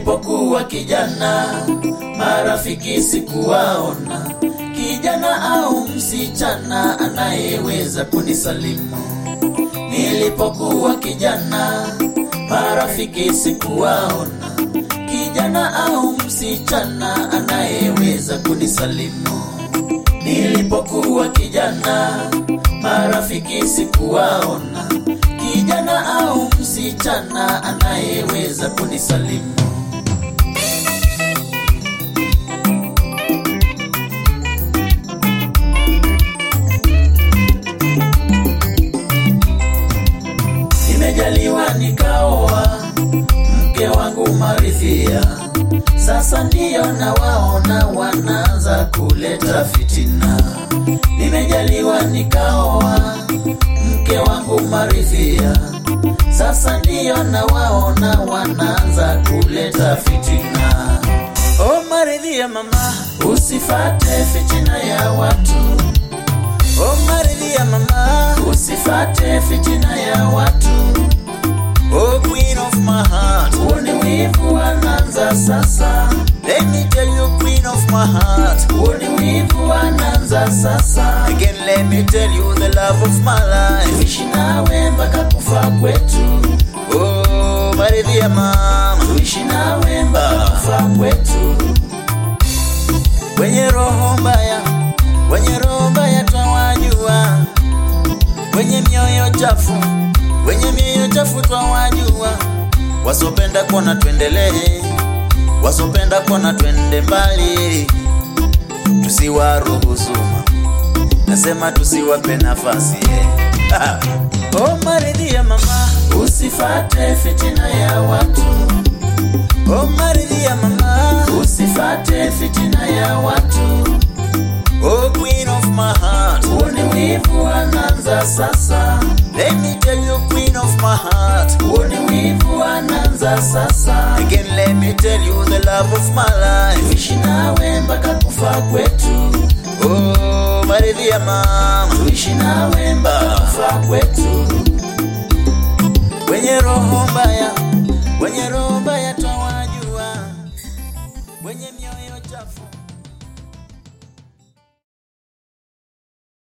Nilipokuwa kijana, marafiki sikuwaona, kijana au msichana anayeweza kunisalimu. Nilipokuwa kijana, marafiki sikuwaona, kijana au msichana anayeweza kunisalimu. Nilipokuwa kijana, marafiki sikuwaona, kijana au msichana anayeweza kunisalimu. Nimejaliwa nikaoa mke wangu Maridhia, sasa ndiyo nawaona wanaanza kuleta fitina. Nimejaliwa nikaoa mke wangu Maridhia, sasa ndiyo nawaona wanaanza kuleta fitina. Oh Maridhia mama, usifate fitina ya watu. Oh Maridhia mama, usifate fitina ya watu. Oh, queen of my heart. Uni wivu wanaanza sasa, Let me tell you, queen of my heart. uni wivu wanaanza sasa. Again, let me tell you the love of my life. Tuishi nawe mpaka kufa kwetu, Oh, Maridhia mama. tuishi nawe mpaka kufa kwetu. Wenye roho mbaya, wenye roho mbaya twawajua. Wenye mioyo chafu, wenye mioyo chafu twawajua. Wasopenda kuona tuendelee, wasopenda kuona twende mbali. Tusiwaruhusu, nasema tusiwape nafasi yeah. Oh, Maridhia mama, Usifate fitina ya watu, oh, Maridhia mama, usifate fitina ya watu. oh, queen of my heart. Uni wivu wanaanza sasa, Let me tell you, queen of my heart. uni wivu wanaanza sasa. Again, let me tell you the love of my life. Tuishi nawe mpaka kufa kwetu, Oh, Maridhia mama. tuishi nawe mpaka kufa kwetu. Wenye roho mbaya, wenye roho mbaya twawajua. Wenye mioyo chafu